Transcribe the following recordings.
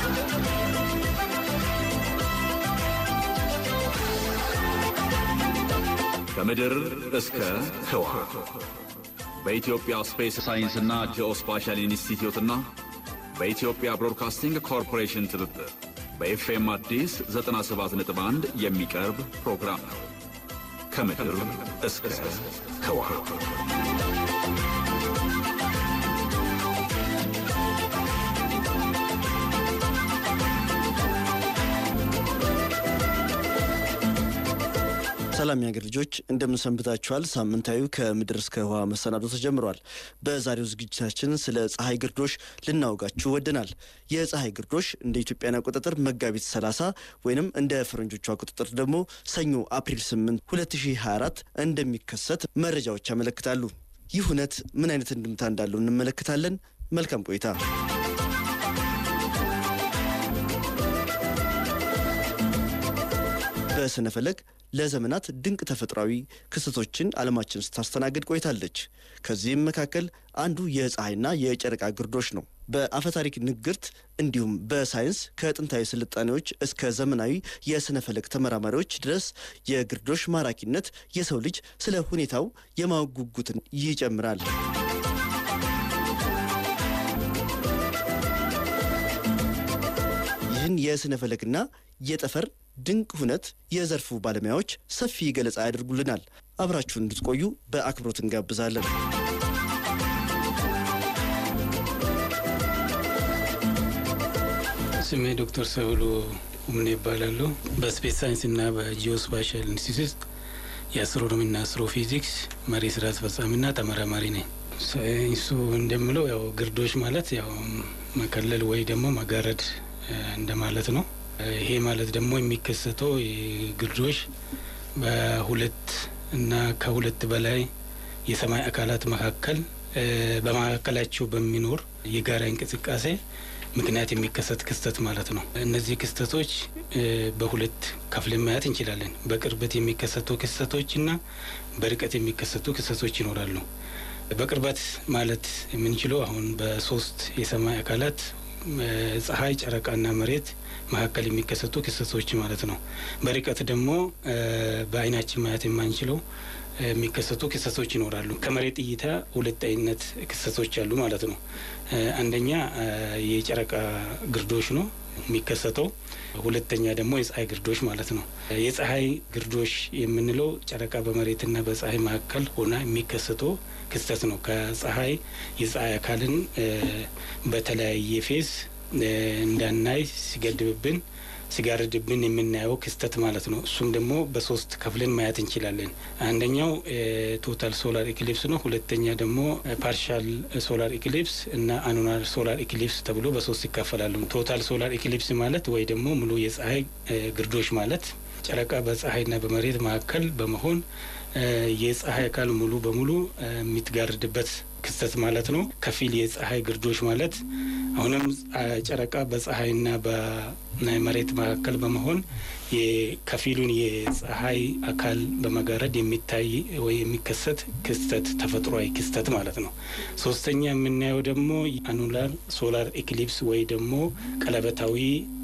ከምድር እስከ ህዋ በኢትዮጵያ ስፔስ ሳይንስና ጂኦስፓሻል ኢንስቲትዩትና በኢትዮጵያ ብሮድካስቲንግ ኮርፖሬሽን ትብብር በኤፍኤም አዲስ 97.1 የሚቀርብ ፕሮግራም ነው። ከምድር እስከ ህዋ ሰላም የሀገር ልጆች እንደምን ሰንብታችኋል? ሳምንታዊ ከምድር እስከ ህዋ መሰናዶ ተጀምሯል። በዛሬው ዝግጅታችን ስለ ፀሐይ ግርዶሽ ልናወጋችሁ ወደናል። የፀሐይ ግርዶሽ እንደ ኢትዮጵያን አቆጣጠር መጋቢት 30 ወይንም እንደ ፈረንጆቹ አቆጣጠር ደግሞ ሰኞ አፕሪል 8 2024 እንደሚከሰት መረጃዎች ያመለክታሉ። ይህ እውነት ምን አይነት እንድምታ እንዳለው እንመለከታለን። መልካም ቆይታ። በስነ ፈለግ ለዘመናት ድንቅ ተፈጥሯዊ ክስተቶችን ዓለማችን ስታስተናግድ ቆይታለች። ከዚህም መካከል አንዱ የፀሐይና የጨረቃ ግርዶሽ ነው። በአፈታሪክ ንግርት እንዲሁም በሳይንስ ከጥንታዊ ስልጣኔዎች እስከ ዘመናዊ የስነ ፈለግ ተመራማሪዎች ድረስ የግርዶሽ ማራኪነት የሰው ልጅ ስለ ሁኔታው የማወቅ ጉጉትን ይጨምራል። ይህን የስነ ፈለግና የጠፈር ድንቅ ሁነት የዘርፉ ባለሙያዎች ሰፊ ገለጻ ያደርጉልናል። አብራችሁን እንድትቆዩ በአክብሮት እንጋብዛለን። ስሜ ዶክተር ሰብሉ ኡምኔ ይባላሉ። በስፔስ ሳይንስና በጂኦስፓሻል ኢንስቲትዩት የአስትሮኖሚና አስትሮፊዚክስ መሪ ስራ አስፈጻሚና ተመራማሪ ነኝ። ሳይንሱ እንደምለው ያው ግርዶሽ ማለት ያው መከለል ወይ ደግሞ መጋረድ እንደማለት ነው። ይሄ ማለት ደግሞ የሚከሰተው ግርዶሽ በሁለት እና ከሁለት በላይ የሰማይ አካላት መካከል በመካከላቸው በሚኖር የጋራ እንቅስቃሴ ምክንያት የሚከሰት ክስተት ማለት ነው። እነዚህ ክስተቶች በሁለት ከፍለን ማየት እንችላለን። በቅርበት የሚከሰቱ ክስተቶች እና በርቀት የሚከሰቱ ክስተቶች ይኖራሉ። በቅርበት ማለት የምንችለው አሁን በሶስት የሰማይ አካላት ፀሐይ፣ ጨረቃና መሬት መካከል የሚከሰቱ ክስተቶች ማለት ነው። በርቀት ደግሞ በአይናችን ማየት የማንችለው የሚከሰቱ ክስተቶች ይኖራሉ። ከመሬት እይታ ሁለት አይነት ክስተቶች አሉ ማለት ነው። አንደኛ የጨረቃ ግርዶሽ ነው የሚከሰተው። ሁለተኛ ደግሞ የፀሐይ ግርዶሽ ማለት ነው። የፀሐይ ግርዶሽ የምንለው ጨረቃ በመሬትና በፀሐይ መካከል ሆና የሚከሰተው ክስተት ነው። ከፀሐይ የፀሐይ አካልን በተለያየ ፌዝ እንዳናይ ሲገድብብን ሲጋርድብን የምናየው ክስተት ማለት ነው። እሱም ደግሞ በሶስት ከፍለን ማየት እንችላለን። አንደኛው ቶታል ሶላር ኢክሊፕስ ነው። ሁለተኛ ደግሞ ፓርሻል ሶላር ኢክሊፕስ እና አኑናር ሶላር ኢክሊፕስ ተብሎ በሶስት ይካፈላሉ። ቶታል ሶላር ኢክሊፕስ ማለት ወይ ደግሞ ሙሉ የፀሐይ ግርዶሽ ማለት ጨረቃ በፀሐይና በመሬት መካከል በመሆን የፀሐይ አካል ሙሉ በሙሉ የሚትጋርድበት ክስተት ማለት ነው። ከፊል የፀሐይ ግርዶሽ ማለት አሁንም ጨረቃ በፀሐይና በመሬት መካከል በመሆን ከፊሉን የፀሐይ አካል በመጋረድ የሚታይ ወይ የሚከሰት ክስተት ተፈጥሯዊ ክስተት ማለት ነው። ሶስተኛ የምናየው ደግሞ አኑላር ሶላር ኢክሊፕስ ወይ ደግሞ ቀለበታዊ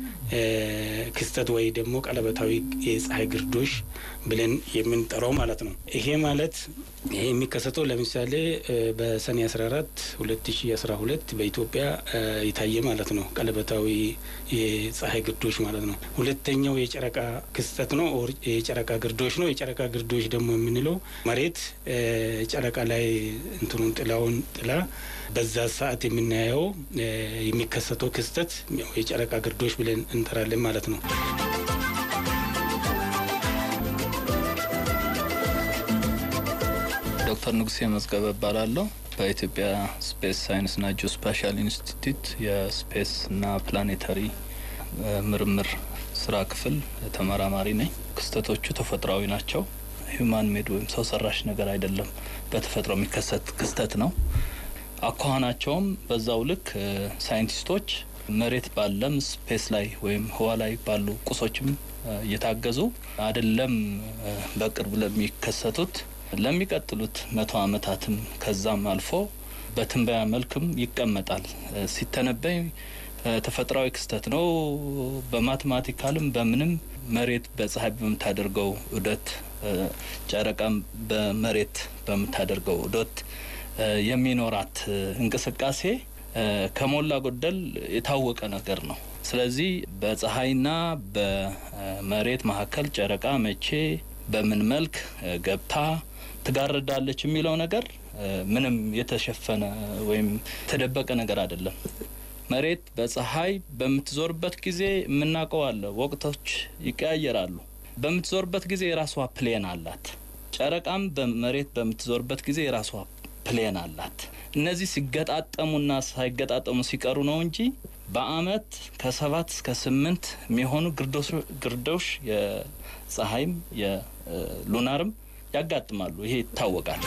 ክስተት ወይ ደግሞ ቀለበታዊ የፀሐይ ግርዶሽ ብለን የምንጠራው ማለት ነው። ይሄ ማለት ይሄ የሚከሰተው ለምሳሌ በሰኔ 14 2012 በኢትዮጵያ የታየ ማለት ነው። ቀለበታዊ የፀሐይ ግርዶሽ ማለት ነው። ሁለተኛው የጨረቃ ክስተት ነው፣ የጨረቃ ግርዶሽ ነው። የጨረቃ ግርዶሽ ደግሞ የምንለው መሬት ጨረቃ ላይ እንትኑን ጥላውን ጥላ በዛ ሰዓት የምናየው የሚከሰተው ክስተት የጨረቃ ግርዶሽ ብለን እንጠራለን ማለት ነው። ዶክተር ንጉሴ መዝገበ እባላለሁ። በኢትዮጵያ ስፔስ ሳይንስና ጂኦስፓሻል ኢንስቲትዩት የስፔስና ፕላኔታሪ ምርምር ስራ ክፍል ተመራማሪ ነኝ። ክስተቶቹ ተፈጥሯዊ ናቸው። ሂዩማን ሜድ ወይም ሰው ሰራሽ ነገር አይደለም። በተፈጥሮ የሚከሰት ክስተት ነው። አኳኋናቸውም በዛው ልክ ሳይንቲስቶች መሬት ባለም ስፔስ ላይ ወይም ህዋ ላይ ባሉ ቁሶችም እየታገዙ አይደለም በቅርብ ለሚከሰቱት ለሚቀጥሉት መቶ ዓመታትም ከዛም አልፎ በትንበያ መልክም ይቀመጣል። ሲተነበይ ተፈጥሯዊ ክስተት ነው። በማቴማቲካልም በምንም መሬት በፀሐይ በምታደርገው ዑደት፣ ጨረቃም በመሬት በምታደርገው ዑደት የሚኖራት እንቅስቃሴ ከሞላ ጎደል የታወቀ ነገር ነው። ስለዚህ በፀሐይና በመሬት መካከል ጨረቃ መቼ በምን መልክ ገብታ ትጋርዳለች የሚለው ነገር ምንም የተሸፈነ ወይም የተደበቀ ነገር አይደለም። መሬት በፀሐይ በምትዞርበት ጊዜ የምናውቀው አለ። ወቅቶች ይቀያየራሉ። በምትዞርበት ጊዜ የራሷ ፕሌን አላት። ጨረቃም በመሬት በምትዞርበት ጊዜ የራሷ ፕሌን አላት። እነዚህ ሲገጣጠሙና ሳይገጣጠሙ ሲቀሩ ነው እንጂ በአመት ከሰባት እስከ ስምንት የሚሆኑ ግርዶሽ የፀሐይም የሉናርም ያጋጥማሉ። ይሄ ይታወቃል።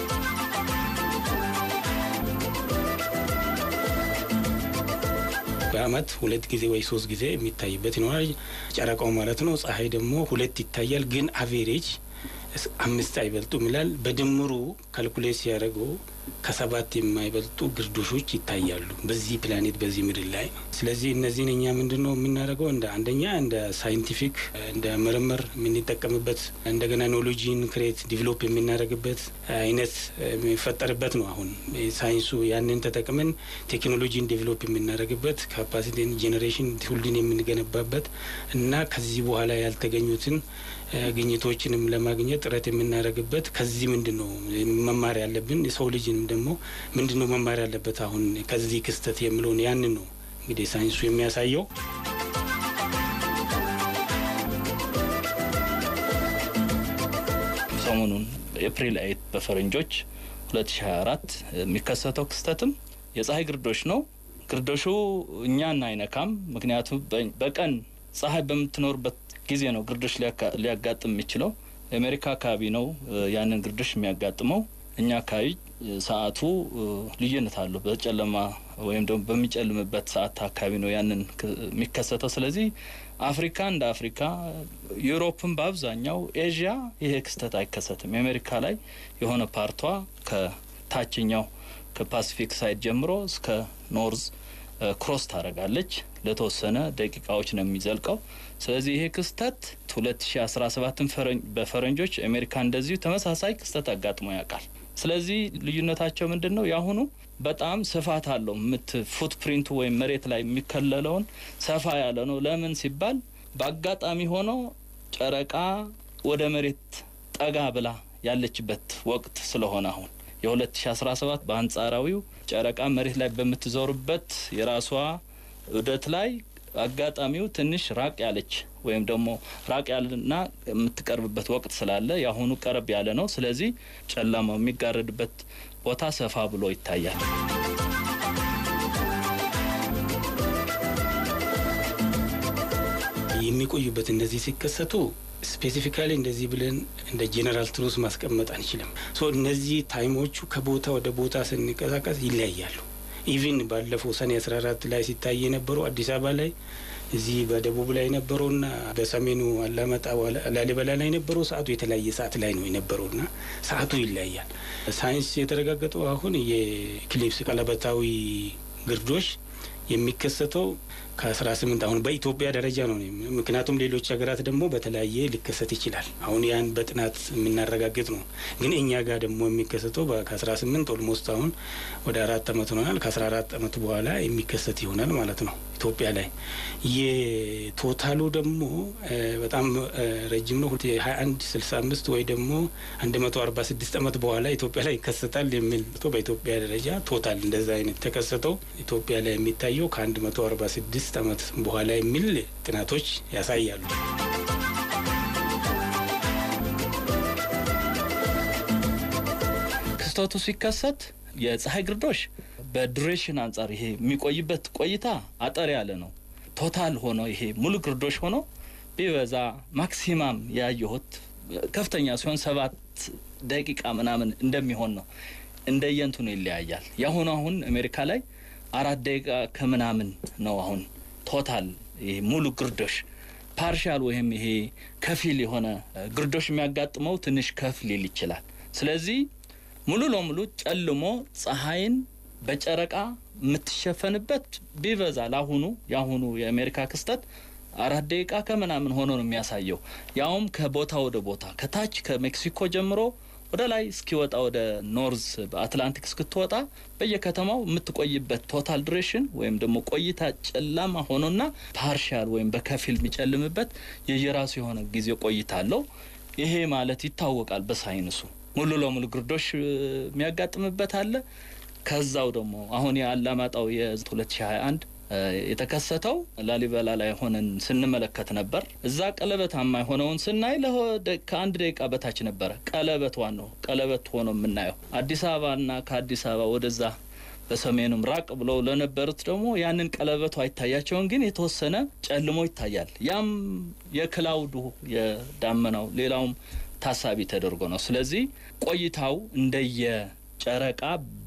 በአመት ሁለት ጊዜ ወይ ሶስት ጊዜ የሚታይበት ይኖራል። ጨረቃው ማለት ነው። ፀሐይ ደግሞ ሁለት ይታያል። ግን አቬሬጅ አምስት አይበልጡም ይላል። በድምሩ ካልኩሌት ሲያደርገው ከሰባት የማይበልጡ ግርዶሾች ይታያሉ በዚህ ፕላኔት በዚህ ምድር ላይ። ስለዚህ እነዚህን እኛ ምንድን ነው የምናደርገው? እንደ አንደኛ እንደ ሳይንቲፊክ እንደ ምርምር የምንጠቀምበት እንደገና ኖሎጂን ክሬት ዲቨሎፕ የምናደርግበት አይነት የሚፈጠርበት ነው። አሁን ሳይንሱ ያንን ተጠቅመን ቴክኖሎጂን ዲቨሎፕ የምናደርግበት ካፓሲቲን ጄኔሬሽን ትውልድን የምንገነባበት እና ከዚህ በኋላ ያልተገኙትን ግኝቶችንም ለማግኘት ጥረት የምናደርግበት ከዚህ ምንድን ነው መማር ያለብን የሰው ልጅንም ደግሞ ምንድን ነው መማር ያለበት አሁን ከዚህ ክስተት የምለውን ያንን ነው እንግዲህ ሳይንሱ የሚያሳየው። ሰሞኑን ኤፕሪል አይት በፈረንጆች 2024 የሚከሰተው ክስተትም የፀሐይ ግርዶሽ ነው። ግርዶሹ እኛን አይነካም። ምክንያቱም በቀን ፀሐይ በምትኖርበት ጊዜ ነው ግርዶሽ ሊያጋጥም የሚችለው። የአሜሪካ አካባቢ ነው ያንን ግርዶሽ የሚያጋጥመው። እኛ አካባቢ ሰዓቱ ልዩነት አለው። በጨለማ ወይም ደግሞ በሚጨልምበት ሰዓት አካባቢ ነው ያንን የሚከሰተው። ስለዚህ አፍሪካ እንደ አፍሪካ፣ ዩሮፕን በአብዛኛው ኤዥያ ይሄ ክስተት አይከሰትም። የአሜሪካ ላይ የሆነ ፓርቷ ከታችኛው ከፓሲፊክ ሳይድ ጀምሮ እስከ ኖርዝ ክሮስ ታደርጋለች። ለተወሰነ ደቂቃዎች ነው የሚዘልቀው። ስለዚህ ይሄ ክስተት 2017ን በፈረንጆች አሜሪካ እንደዚሁ ተመሳሳይ ክስተት አጋጥሞ ያውቃል። ስለዚህ ልዩነታቸው ምንድን ነው? የአሁኑ በጣም ስፋት አለው። ምት ፉትፕሪንቱ ወይም መሬት ላይ የሚከለለውን ሰፋ ያለ ነው። ለምን ሲባል በአጋጣሚ ሆኖ ጨረቃ ወደ መሬት ጠጋ ብላ ያለችበት ወቅት ስለሆነ አሁን የ2017 በአንጻራዊው ጨረቃ መሬት ላይ በምትዞርበት የራሷ ዑደት ላይ አጋጣሚው ትንሽ ራቅ ያለች ወይም ደግሞ ራቅ ያለና የምትቀርብበት ወቅት ስላለ የአሁኑ ቀረብ ያለ ነው። ስለዚህ ጨለማው የሚጋረድበት ቦታ ሰፋ ብሎ ይታያል። የሚቆዩበት እነዚህ ሲከሰቱ ስፔሲፊካሊ እንደዚህ ብለን እንደ ጄኔራል ትሩስ ማስቀመጥ አንችልም። ሶ እነዚህ ታይሞቹ ከቦታ ወደ ቦታ ስንቀሳቀስ ይለያያሉ። ኢቭን ባለፈው ሰኔ አስራ አራት ላይ ሲታይ የነበረው አዲስ አበባ ላይ እዚህ በደቡብ ላይ የነበረውና በሰሜኑ አላማጣ ላሊበላ ላይ የነበረው ሰዓቱ የተለያየ ሰዓት ላይ ነው የነበረውና ሰዓቱ ይለያያል። ሳይንስ የተረጋገጠው አሁን የኢክሊፕስ ቀለበታዊ ግርዶሽ የሚከሰተው ከአስራ ስምንት አሁን በኢትዮጵያ ደረጃ ነው። ምክንያቱም ሌሎች ሀገራት ደግሞ በተለያየ ሊከሰት ይችላል። አሁን ያን በጥናት የምናረጋግጥ ነው። ግን እኛ ጋር ደግሞ የሚከሰተው ከአስራ ስምንት ኦልሞስት አሁን ወደ አራት አመት ሆናል። ከአስራ አራት አመት በኋላ የሚከሰት ይሆናል ማለት ነው ኢትዮጵያ ላይ። የቶታሉ ደግሞ በጣም ረጅም ነው። ሀያ አንድ ስልሳ አምስት ወይ ደግሞ አንድ መቶ አርባ ስድስት አመት በኋላ ኢትዮጵያ ላይ ይከሰታል የሚል በኢትዮጵያ ደረጃ ቶታል እንደዛ አይነት ተከሰተው ኢትዮጵያ ላይ የሚታየው ከአንድ መቶ አርባ ስድስት አመት በኋላ የሚል ጥናቶች ያሳያሉ። ክስተቱ ሲከሰት የፀሐይ ግርዶሽ በዱሬሽን አንጻር ይሄ የሚቆይበት ቆይታ አጠር ያለ ነው። ቶታል ሆኖ ይሄ ሙሉ ግርዶሽ ሆኖ ቢበዛ ማክሲማም ያየሁት ከፍተኛ ሲሆን ሰባት ደቂቃ ምናምን እንደሚሆን ነው። እንደየንትኑ ይለያያል። የአሁኑ አሁን አሜሪካ ላይ አራት ደቂቃ ከምናምን ነው። አሁን ቶታል ይሄ ሙሉ ግርዶሽ ፓርሻል ወይም ይሄ ከፊል የሆነ ግርዶሽ የሚያጋጥመው ትንሽ ከፍ ሊል ይችላል። ስለዚህ ሙሉ ለሙሉ ጨልሞ ፀሐይን በጨረቃ የምትሸፈንበት ቢበዛ ለአሁኑ የአሁኑ የአሜሪካ ክስተት አራት ደቂቃ ከምናምን ሆኖ ነው የሚያሳየው። ያውም ከቦታ ወደ ቦታ ከታች ከሜክሲኮ ጀምሮ ወደ ላይ እስኪወጣ ወደ ኖርዝ በአትላንቲክ እስክትወጣ በየከተማው የምትቆይበት ቶታል ዱሬሽን ወይም ደግሞ ቆይታ ጨላማ ሆኖና ፓርሻል ወይም በከፊል የሚጨልምበት የየራሱ የሆነ ጊዜ ቆይታ አለው። ይሄ ማለት ይታወቃል በሳይንሱ ሙሉ ለሙሉ ግርዶሽ የሚያጋጥምበት አለ። ከዛው ደግሞ አሁን የአላማጣው የ2021 የተከሰተው ላሊበላ ላይ ሆነን ስንመለከት ነበር። እዛ ቀለበታማ የሆነውን ስናይ ከአንድ ደቂቃ በታች ነበረ። ቀለበት ዋናው ቀለበት ሆኖ የምናየው አዲስ አበባና ከአዲስ አበባ ወደዛ በሰሜኑም ራቅ ብለው ለነበሩት ደግሞ ያንን ቀለበቱ አይታያቸውን፣ ግን የተወሰነ ጨልሞ ይታያል። ያም የክላውዱ የዳመናው ሌላውም ታሳቢ ተደርጎ ነው። ስለዚህ ቆይታው እንደየ ጨረቃ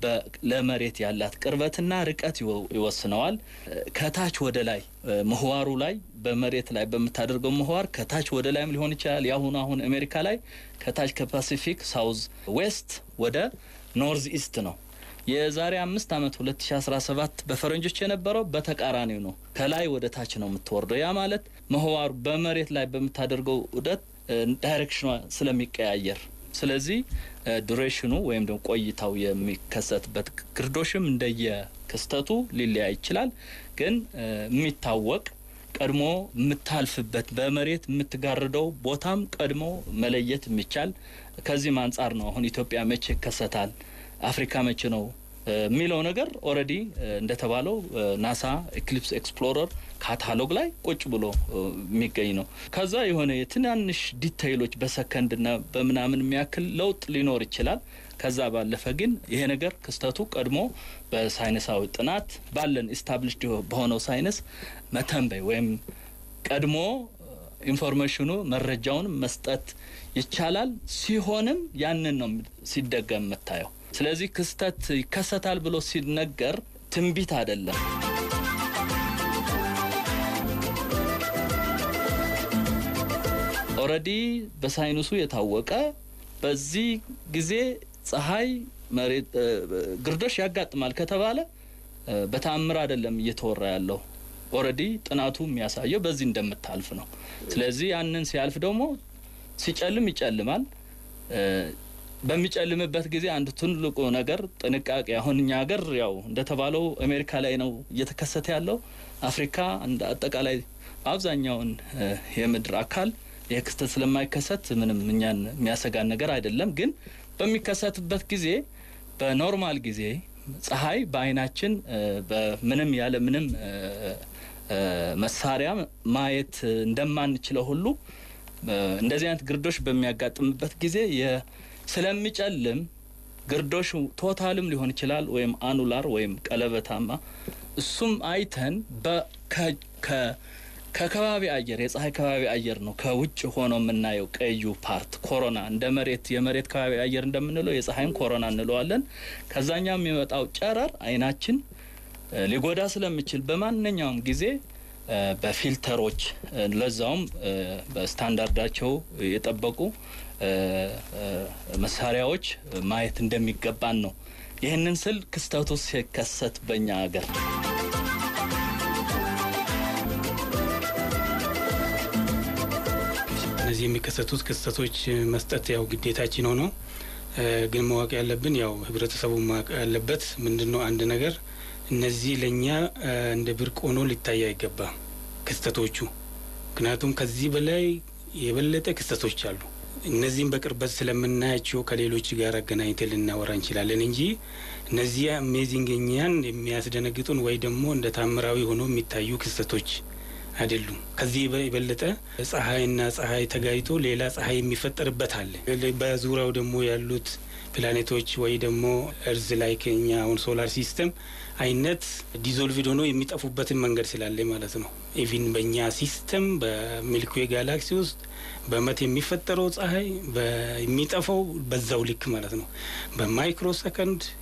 ለመሬት ያላት ቅርበትና ርቀት ይወስነዋል። ከታች ወደ ላይ ምህዋሩ ላይ በመሬት ላይ በምታደርገው ምህዋር ከታች ወደ ላይም ሊሆን ይችላል። የአሁኑ አሁን አሜሪካ ላይ ከታች ከፓሲፊክ ሳውዝ ዌስት ወደ ኖርዝ ኢስት ነው። የዛሬ አምስት ዓመት 2017 በፈረንጆች የነበረው በተቃራኒው ነው። ከላይ ወደ ታች ነው የምትወርደው። ያ ማለት ምህዋሩ በመሬት ላይ በምታደርገው ዑደት ዳይሬክሽኗ ስለሚቀያየር ስለዚህ ዱሬሽኑ ወይም ደግሞ ቆይታው የሚከሰትበት ግርዶሽም እንደየ ክስተቱ ሊለያይ ይችላል። ግን የሚታወቅ ቀድሞ የምታልፍበት በመሬት የምትጋርደው ቦታም ቀድሞ መለየት የሚቻል ከዚህም አንጻር ነው አሁን ኢትዮጵያ መቼ ይከሰታል፣ አፍሪካ መቼ ነው የሚለው ነገር ኦልሬዲ እንደተባለው ናሳ ኤክሊፕስ ኤክስፕሎረር ካታሎግ ላይ ቁጭ ብሎ የሚገኝ ነው። ከዛ የሆነ የትናንሽ ዲቴይሎች በሰከንድና በምናምን የሚያክል ለውጥ ሊኖር ይችላል። ከዛ ባለፈ ግን ይሄ ነገር ክስተቱ ቀድሞ በሳይንሳዊ ጥናት ባለን ኢስታብሊሽድ በሆነው ሳይንስ መተንበይ ወይም ቀድሞ ኢንፎርሜሽኑ መረጃውን መስጠት ይቻላል። ሲሆንም ያንን ነው ሲደገም የምታየው። ስለዚህ ክስተት ይከሰታል ብሎ ሲነገር ትንቢት አይደለም። ኦልሬዲ በሳይንሱ የታወቀ በዚህ ጊዜ ፀሐይ መሬት ግርዶሽ ያጋጥማል ከተባለ በተአምር አይደለም እየተወራ ያለው። ኦልሬዲ ጥናቱ የሚያሳየው በዚህ እንደምታልፍ ነው። ስለዚህ ያንን ሲያልፍ ደግሞ ሲጨልም ይጨልማል። በሚጨልምበት ጊዜ አንድ ትልቁ ነገር ጥንቃቄ። አሁን እኛ ሀገር ያው እንደተባለው አሜሪካ ላይ ነው እየተከሰተ ያለው። አፍሪካ እንደ አጠቃላይ አብዛኛውን የምድር አካል ይህ ክስተት ስለማይከሰት ምንም እኛን የሚያሰጋን ነገር አይደለም። ግን በሚከሰትበት ጊዜ በኖርማል ጊዜ ፀሐይ በአይናችን በምንም ያለ ምንም መሳሪያ ማየት እንደማንችለው ሁሉ እንደዚህ አይነት ግርዶሽ በሚያጋጥምበት ጊዜ ስለሚጨልም ግርዶሽ ቶታልም ሊሆን ይችላል ወይም አኑላር ወይም ቀለበታማ እሱም አይተን ከከባቢ አየር የፀሐይ ከባቢ አየር ነው ከውጭ ሆኖ የምናየው ቀዩ ፓርት ኮሮና እንደ መሬት የመሬት ከባቢ አየር እንደምንለው የፀሐይን ኮሮና እንለዋለን። ከዛኛው የሚመጣው ጨረር አይናችን ሊጎዳ ስለሚችል በማንኛውም ጊዜ በፊልተሮች ለዛውም በስታንዳርዳቸው የጠበቁ መሳሪያዎች ማየት እንደሚገባን ነው። ይህንን ስል ክስተቱ ሲከሰት በእኛ ሀገር እነዚህ የሚከሰቱት ክስተቶች መስጠት ያው ግዴታችን ሆኖ ግን ማወቅ ያለብን ያው ህብረተሰቡ ማወቅ ያለበት ምንድን ነው አንድ ነገር እነዚህ ለእኛ እንደ ብርቅ ሆኖ ሊታይ አይገባም ክስተቶቹ። ምክንያቱም ከዚህ በላይ የበለጠ ክስተቶች አሉ። እነዚህም በቅርበት ስለምናያቸው ከሌሎች ጋር አገናኝተን ልናወራ እንችላለን እንጂ እነዚህ አሜዚንግ እኛን የሚያስደነግጡን ወይ ደግሞ እንደ ታምራዊ ሆኖ የሚታዩ ክስተቶች አይደሉም። ከዚህ የበለጠ ፀሐይና ፀሐይ ተጋይቶ ሌላ ፀሐይ የሚፈጠርበት አለ። በዙሪያው ደግሞ ያሉት ፕላኔቶች ወይ ደግሞ እርዝ ላይ ከኛ አሁን ሶላር ሲስተም አይነት ዲዞልቪድ ሆኖ የሚጠፉበትን መንገድ ስላለ ማለት ነው። ኢቪን በእኛ ሲስተም በሚልክዌ ጋላክሲ ውስጥ በመት የሚፈጠረው ፀሐይ የሚጠፋው በዛው ልክ ማለት ነው። በማይክሮ ሰከንድ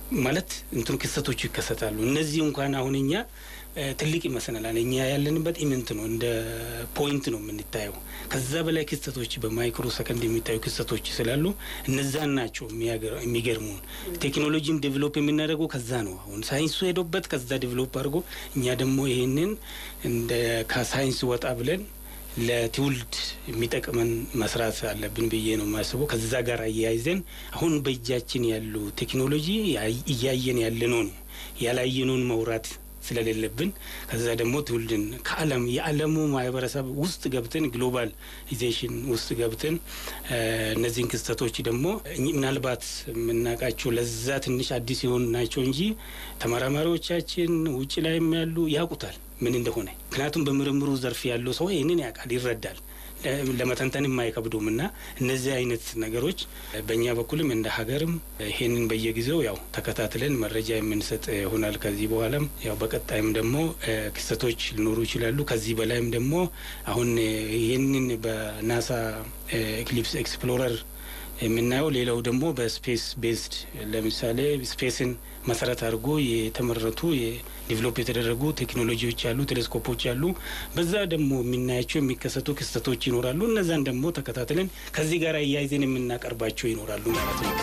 ማለት እንትኑ ክስተቶቹ ይከሰታሉ። እነዚህ እንኳን አሁን እኛ ትልቅ ይመስለናል። እኛ ያለንበት ኢምንት ነው፣ እንደ ፖይንት ነው የምንታየው። ከዛ በላይ ክስተቶች በማይክሮ ሰከንድ የሚታዩ ክስተቶች ስላሉ እነዛን ናቸው የሚገርሙን። ቴክኖሎጂም ዴቨሎፕ የምናደርገው ከዛ ነው። አሁን ሳይንሱ ሄዶበት ከዛ ዴቨሎፕ አድርጎ እኛ ደግሞ ይሄንን እንደ ከሳይንስ ወጣ ብለን ለትውልድ የሚጠቅመን መስራት አለብን ብዬ ነው የማስበው። ከዛ ጋር አያይዘን አሁን በእጃችን ያሉ ቴክኖሎጂ እያየን ያለነውን ያላየነውን መውራት ስለሌለብን ከዛ ደግሞ ትውልድን ከዓለም የዓለሙ ማህበረሰብ ውስጥ ገብተን ግሎባላይዜሽን ውስጥ ገብተን እነዚህን ክስተቶች ደግሞ ምናልባት የምናውቃቸው ለዛ ትንሽ አዲስ የሆኑ ናቸው እንጂ ተመራማሪዎቻችን ውጭ ላይም ያሉ ያውቁታል ምን እንደሆነ። ምክንያቱም በምርምሩ ዘርፍ ያለው ሰው ይህንን ያውቃል፣ ይረዳል ለመተንተን የማይከብዱም እና እነዚህ አይነት ነገሮች በእኛ በኩልም እንደ ሀገርም ይሄንን በየጊዜው ያው ተከታትለን መረጃ የምንሰጥ ይሆናል። ከዚህ በኋላም ያው በቀጣይም ደግሞ ክስተቶች ሊኖሩ ይችላሉ። ከዚህ በላይም ደግሞ አሁን ይህንን በናሳ ኤክሊፕስ ኤክስፕሎረር የምናየው ሌላው ደግሞ በስፔስ ቤዝድ ለምሳሌ ስፔስን መሰረት አድርጎ የተመረቱ ዲቨሎፕ የተደረጉ ቴክኖሎጂዎች አሉ፣ ቴሌስኮፖች አሉ። በዛ ደግሞ የምናያቸው የሚከሰቱ ክስተቶች ይኖራሉ። እነዛን ደግሞ ተከታትለን ከዚህ ጋር እያይዘን የምናቀርባቸው ይኖራሉ ማለት ነው።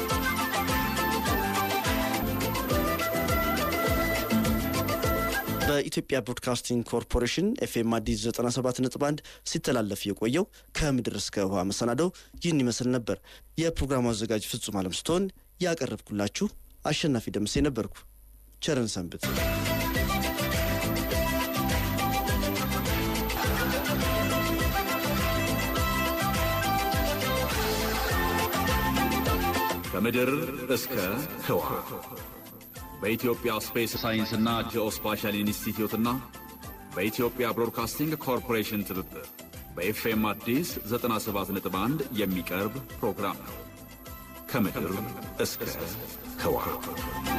በኢትዮጵያ ብሮድካስቲንግ ኮርፖሬሽን ኤፍኤም አዲስ 97 ነጥብ 1 ሲተላለፍ የቆየው ከምድር እስከ ውሃ መሰናደው ይህን ይመስል ነበር። የፕሮግራሙ አዘጋጅ ፍጹም አለም ስትሆን ያቀረብኩላችሁ አሸናፊ ደምሴ ነበርኩ። ቸርን ሰንብት። ከምድር እስከ ህዋ በኢትዮጵያ ስፔስ ሳይንስና ጂኦስፓሻል ኢንስቲትዩትና በኢትዮጵያ ብሮድካስቲንግ ኮርፖሬሽን ትብብር በኤፍኤም አዲስ 97.1 የሚቀርብ ፕሮግራም ነው። ከምድር እስከ ህዋ